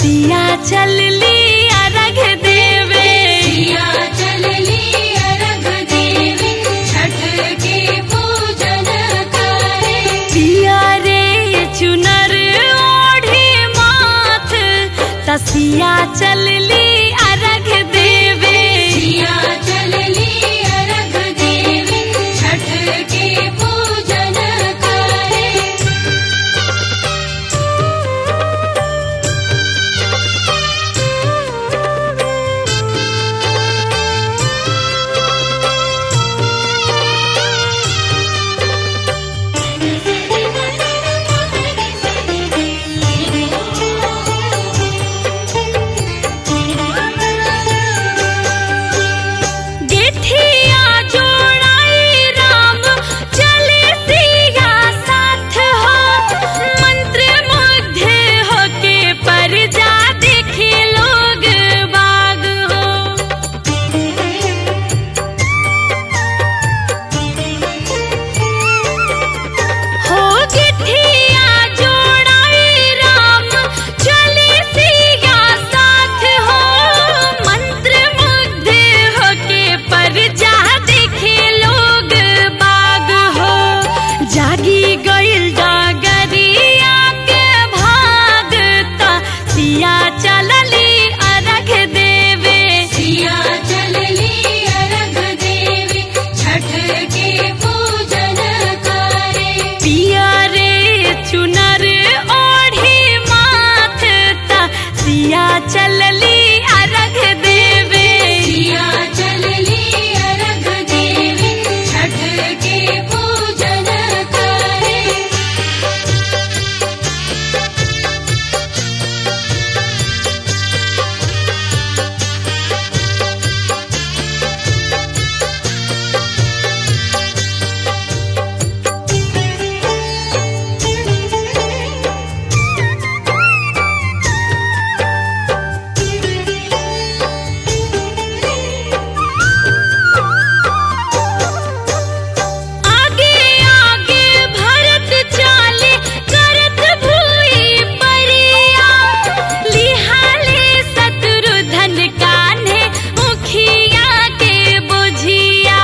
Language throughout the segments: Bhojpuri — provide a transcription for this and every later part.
सिया चलली अर्घ देवे सिया चलली अर्घ देवे छठ के पूजन करे पिया रे चुनर ओढ़ी माथ तसिया चलली अर्घ देवे सिया चलली अर्घ देवे छठ के पूजन करे गेठिया जोड़ाई राम चले सिया साथ हो मंत्र मुग्ध होके पर जा देखे लोग बाग हो हो गिठिया जोड़ाई राम चले सिया साथ हो मंत्र मुग्ध होके पर जा देखे लोग बाग हो जागी गइल डागरिया के भागता सिया चलली अर्घ देवे सिया चलली अर्घ देवे छठ के पूजन करे पिया रे चुनर ओढ़ी माथ ता सिया चलली अर्घ देवे सिया चलली अर्घ देवे छठ के पूजन करे आगे आगे भरत चाले करत भूई परिया लिहाले शत्रुधन कान्हे मुखिया के बुझिया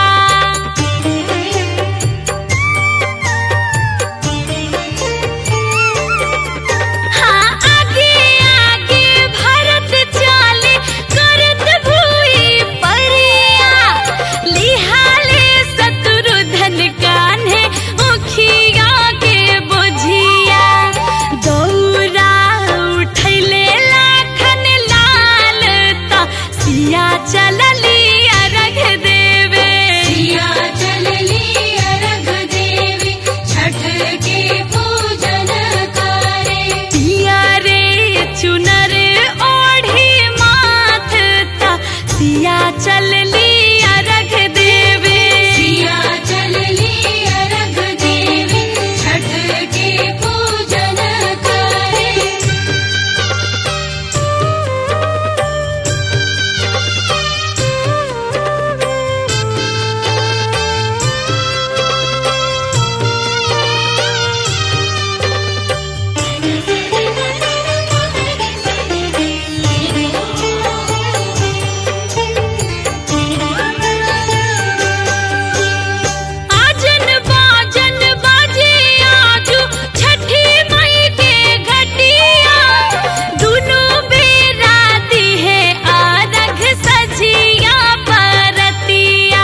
हाँ आगे आगे भरत चाले करत भूई परिया लिहाले शत्रुधन कान्हे मुखिया के बुझिया दौरा उठैले लाखन लाल ता सिया चलली अर्घ देवे सिया चलली अर्घ देवे छठ के पूजन करे पिया रे चुनर ओढ़ी माथ ता सिया चलली अर्घ देवे सिया चलली अर्घ देवे छठ के पूजन करे आजन बाजन बाजे आजू छठी मई के घटिया दुनु बेरा दिहे आरघ सजिया परतिया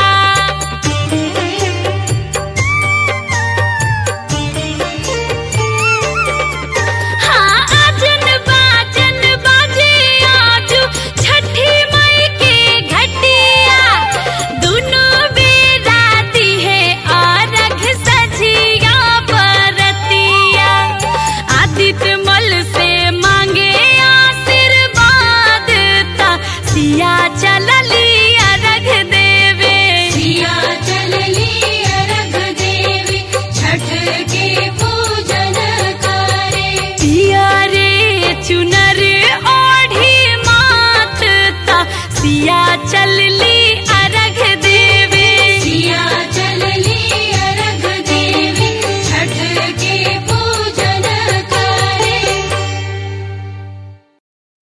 हाँ आजन बाजन बाजे आजू छठी मई के घटिया दुनु बेरा दिहे आरघ सजिया परतिया आदित्य मल से मांगे आशीर्वाद ता सिया चलली अर्घ देवे सिया चलली अर्घ देवे छठ के पूजन करे पिया रे चुनर ओढ़ी माथ ता सिया चलली